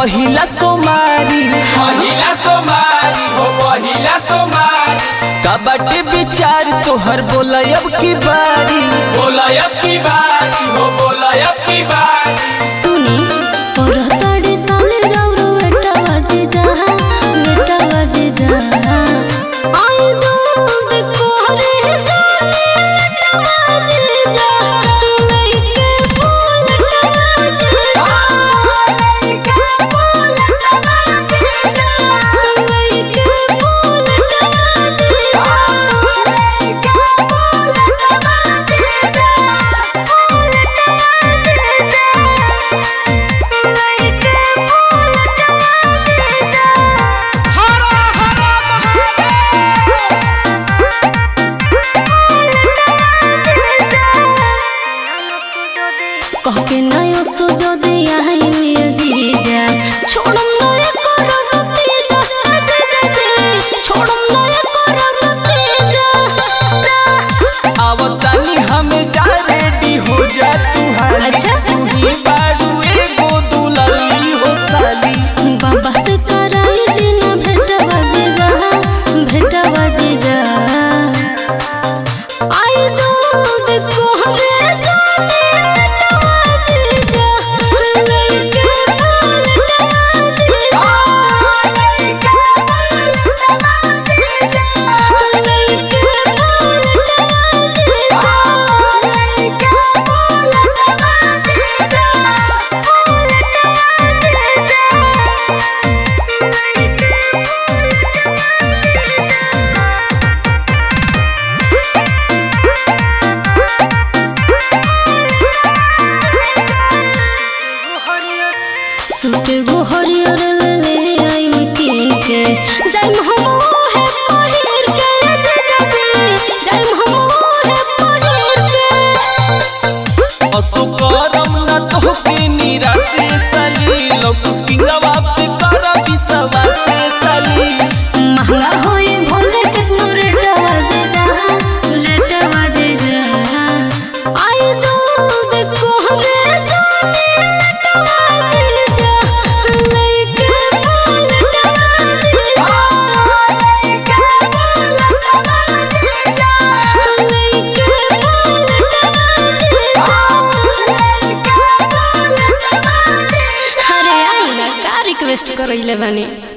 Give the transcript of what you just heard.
पहिला सोमारी पहिला सोमारी हो पहिला सोमारी का बाटे विचार तोहर बोलब की बारी बोलयब की बारी हो बोलयब की बारी सुनी और तड़े साले राउरो बेटा बाजे जा बेटा बाजे जा आई जो देखो हरे जाने बेटा बाजे जा लइके बोल बाजे जा लइके बोल बाजे जा लइके बोल बाजे जा लइके बोल बाजे जा कहके नयो सुजो दे आई मिया जीजा छोड़म नया करो रते जा जा जा जा छोड़म नया करो रते जा आवतानी हमें जा रेडी हो जा तू हाली अच्छा। तू ही बाड़ू एगो दुलली हो साली बाबा से कराई देना भेट बाजे जा भेट बाजे जा आई जो देखो हरे जाने भेट बाजे जा लइके बोल बाजे जा लइके बोल बाजे जा लइके बोल बाजे जा लइके बोल बाजे जा सूट गो हरियर ले आई किन के जाइम हम ओहे पहिर के जा जा जा जाइम हम ओहे पहिर के असुकरम न तोहके निराशे साली लौकुस किंगवा पे कर विश्वास साली महंगा होई भोले कितनो रेट बाजे जा रेट बाजे जा आई जो देखो हरे जाने रेट बाजे जा लइके बोल बाजे जा लइके बोल बाजे जा लइके बोल बाजे जा लइके बोल बाजे अरे आई ना का रिक्वेस्ट करइले बानी